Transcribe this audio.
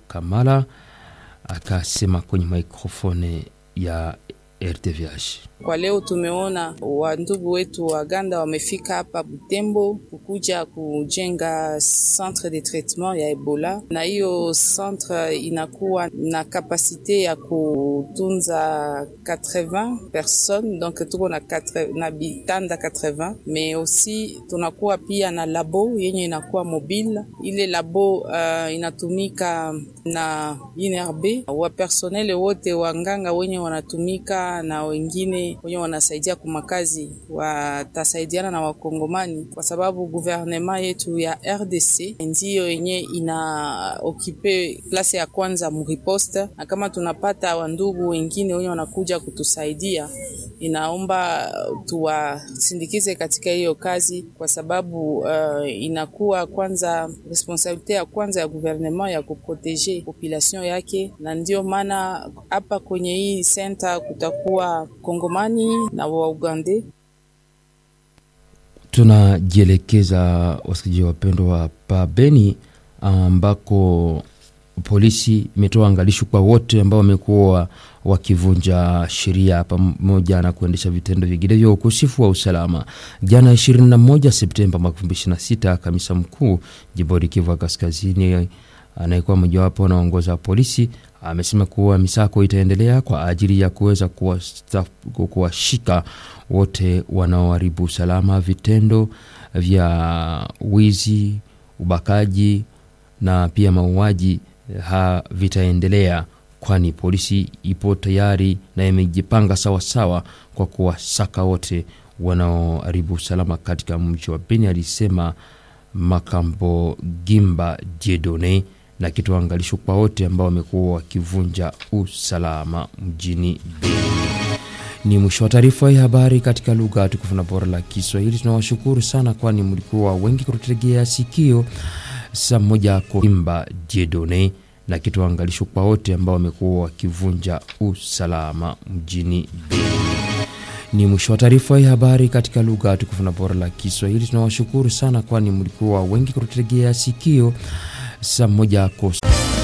Kamala akasema kwenye mikrofone ya RTVH. Kwa leo tumeona wandugu wetu Waganda wamefika hapa Butembo kukuja kujenga centre de traitement ya Ebola, na hiyo centre inakuwa na kapasite ya kutunza 80 personnes, donc tuko na, na bitanda 80 mais aussi tunakuwa pia na labo yenye inakuwa mobile. Ile labo uh, inatumika na INRB wa personnel wote wanganga wenye wanatumika na wengine wenye wanasaidia kumakazi watasaidiana na Wakongomani kwa sababu guvernema yetu ya RDC ndiyo yenye ina okipe place ya kwanza muriposte, na kama tunapata wandugu wengine wenye wanakuja kutusaidia, inaomba tuwasindikize katika hiyo kazi, kwa sababu uh, inakuwa kwanza responsabilite ya kwanza ya guvernema ya kuproteje population yake, na ndio maana hapa kwenye hii center kutakuwa Kongomani na Waugande. Tunajielekeza wasikilizaji wapendwa pa Beni ambako polisi imetoa angalisho kwa wote ambao wamekuwa wakivunja sheria pamoja na kuendesha vitendo vingine vya ukosefu wa usalama. Jana 21 Septemba mwaka 2026, kamisa mkuu jimboni Kivu Kaskazini anayekuwa mojawapo anaongoza polisi amesema kuwa misako itaendelea kwa ajili ya kuweza kuwashika wote wanaoharibu usalama. Vitendo vya wizi, ubakaji na pia mauaji havitaendelea, kwani polisi ipo tayari na imejipanga sawasawa kwa kuwasaka wote wanaoharibu usalama katika mji wa Beni, alisema Makambo Gimba Jedone na kitoa angalisho kwa wote ambao wamekuwa wakivunja usalama mjini Beni. Ni mwisho wa taarifa ya habari katika lugha tukufu na bora la Kiswahili. Tunawashukuru sana, kwani mlikuwa wengi kututegea sikio. Saa moja Koimba Jedone na kitoa angalisho kwa wote ambao wamekuwa wakivunja usalama mjini Beni. Ni mwisho wa taarifa ya habari katika lugha tukufu na bora la Kiswahili. Tunawashukuru sana, kwani mlikuwa wengi kututegea sikio. Saa moja